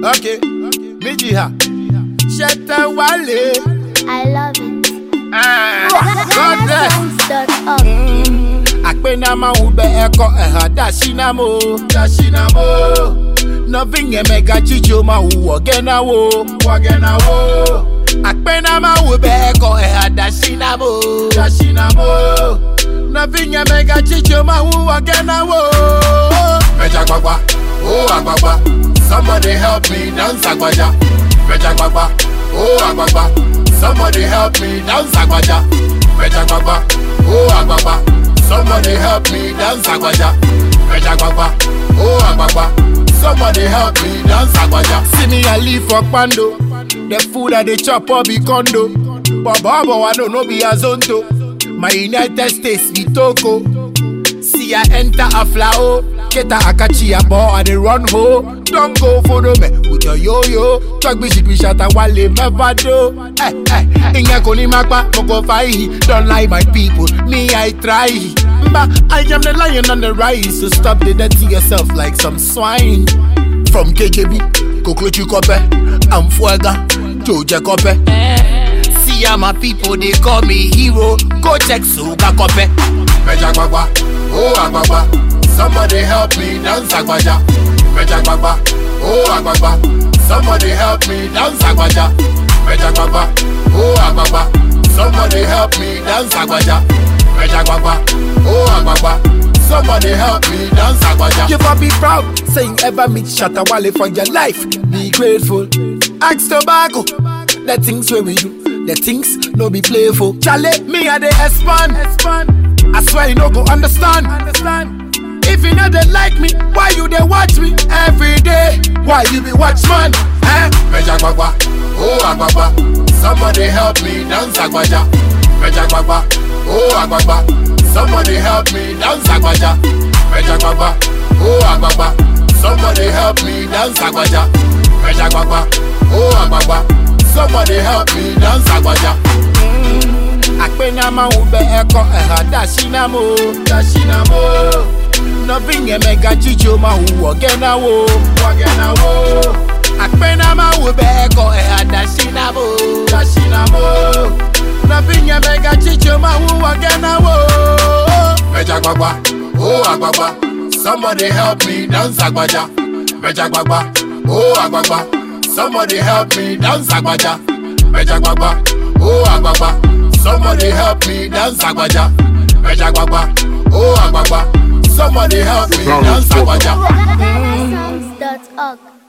Okay, méjì ha. Ṣẹ̀tẹ̀ wálé. I love it. God bless. Songs.org. akpenama ube eko eha dashinamo dashinamo nothing emega chicho ma uwo genawo wagenawo akpenama ube eko eha dashinamo dashinamo nothing emega chicho ma uwo genawo meja gbagba oh agbagba somebody help me dance agbaja meja gbagba oh agbagba somebody help me dance agbaja meja gbagba oh agbagba somebody help me dance agbaja meja gbagba oh agbagba somebody help me dance agbaja. see me i live for kpando the food i dey chop all be condo but bobo i no no be azonto my united states be togo. See I enter a flower, Keta Akachi a ball I dey run ho. Don't go follow me with your yo yo. Talk me shit we shot a wale never do. Eh eh, inga koni makpa moko fai. Don't lie my people, me I try. But I am the lion on the rise, so stop the dirty yourself like some swine. From KJB, Koklochi Kope, I'm Fuega, Joja Kope. See how my people they call me hero. Go check Suga Kope. Meja Gbagba, oh Agbagba. Somebody help me dance Agbaja. Meja Gbagba, oh Agbagba. Somebody help me dance Agbaja. Meja Gbagba, oh Agbagba. Somebody help me dance Agbaja. Meja Gbagba, oh Agbagba. Somebody help me dance Agbaja. You for be proud, saying ever meet Shatta Wale for your life. Be grateful. Ask tobacco. The things where we do, the things no be playful. Charlie, me I dey expand. I swear you no go understand. Understand. If you know they like me, why you they watch me every day? Why you be watchman? Eh? Meja Gbagba, oh Agbagba. Somebody help me dance Agbaja. Meja Gbagba, oh Agbagba. Somebody help me dance Agbaja. Meja Gbagba, oh Agbagba. Somebody help me dance Agbaja. Meja Gbagba, oh Agbagba. Somebody help me dance Agbaja. akpenama ube eko eha dashinamo dashinamo nothing emega chicho ma uwo genawo wagenawo akpenama ube eko eha dashinamo dashinamo nothing emega chicho ma uwo genawo meja gbagba oh agbagba somebody help me dance agbaja meja gbagba oh agbagba somebody help me dance agbaja meja gbagba oh agbagba. Somebody help me dance agbaja. Meja gbagba, oh agbagba. Somebody help me dance agbaja. Songs.org.